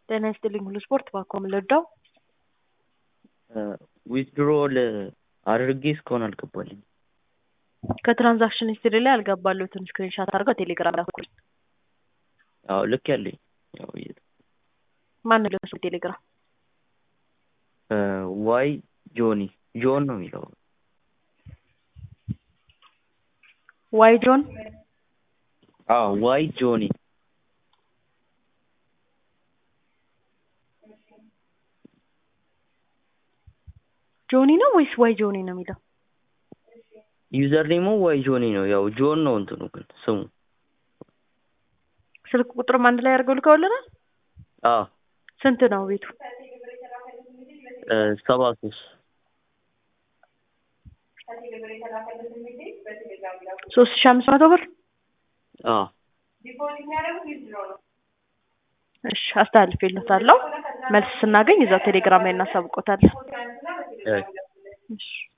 ጤና ይስጥልኝ ሁሉ ስፖርት ባኮ ምልዳው ዊዝድሮል አድርጌ እስካሁን አልገባልኝ። ከትራንዛክሽን ሂስትሪ ላይ አልገባለሁትን ስክሪንሻት አድርገው ቴሌግራም ላኩልኝ። አዎ ልክ ያለኝ ያው ማን ነው ለሱ ቴሌግራም ዋይ ጆኒ ጆን ነው የሚለው ዋይ ጆን አዎ ዋይ ጆኒ ጆኒ ነው ወይስ ዋይ ጆኒ ነው የሚለው? ዩዘር ኔሙ ዋይ ጆኒ ነው። ያው ጆን ነው እንትኑ ግን ስሙ ስልክ ቁጥርም አንድ ላይ አድርገው ልከውልናል። አዎ ስንት ነው ቤቱ? ሰባ ሶስት ሶስት ሺ አምስት መቶ ብር አዎ እሺ አስተላልፌልዎታለሁ። መልስ ስናገኝ እዛው ቴሌግራም ላይ እናሳውቆታለን። እ እሺ